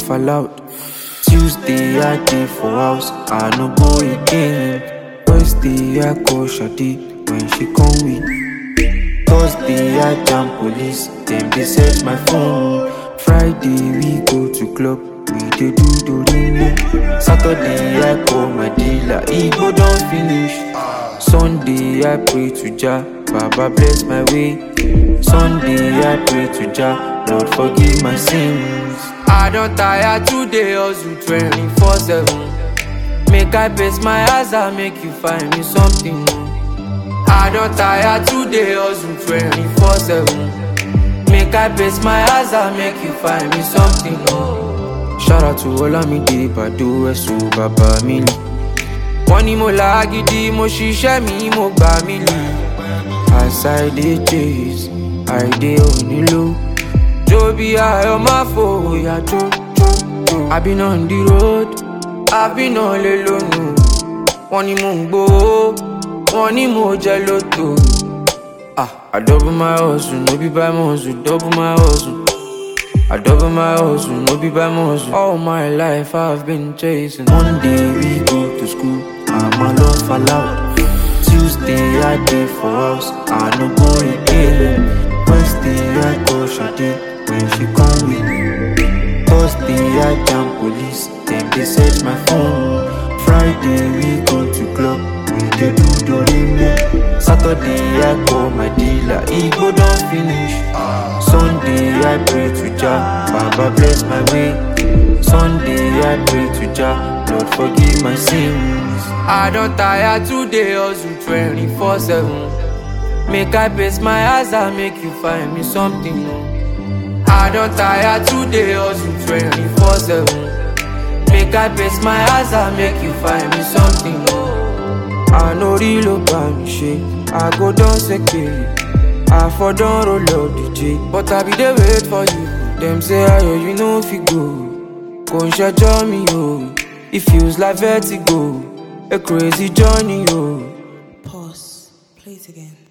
fall out. Tuesday I dey for house, I no go again. Wednesday I call Shadi when she come with. Thursday I jam police, dem dey search my phone. Friday we go to club, we dey do dorime. Saturday I call my dealer, e go don finish. Sunday I pray to Jah, Baba bless my way. Sunday I pray to Jah, Lord forgive my sins. I don tire today hustle 24/7. Make I pace my eyes and make you find me something. I don tire today hustle 24/7. Make I pace my eyes and make you find me something. Shout out to Olamide Bado Ẹ̀sùn bàbá mi lì. Wọ́n ní mo là á gidi, mo ṣiṣẹ́ mi, mo gbà mí lì. As I dey chase, I dey onílò. Jó bí ayọ̀ máa fòyà jó jó jó. I been on the road, I been on lè lónìí. Wọ́n ní mò ń gbowó, wọ́n ní mo jẹ lóto. Ah, I double my hustle, no be by muscle, double my hustle. I double my hustle, no be by muscle. All my life I've been chasing. One day we go to school, I'm alone fall out. Tuesday I dey for house, I no go again. Wednesday I call Shadi when she come with. Thursday I jam police, dem dey search my phone. Friday we go to club, we dey do dorime. Saturday I call my dealer, e go don finish. Sunday I pray to Jah, Baba bless my way. Sunday I pray to Jah, Lord forgive my sins. I don tire today hustle 24/7. Make I pace my eyes and make you find me something. I don tire today hustle 24/7. Make I pace my eyes and make you find me something. I no real about me shit, I go down secure. I for don roll up DJ, but I be dey wait for you. Dem say ayo you no fit go, kò ń ṣẹjọ́ mi o. It feels like vertigo, a crazy journey o. Pause. Play it again.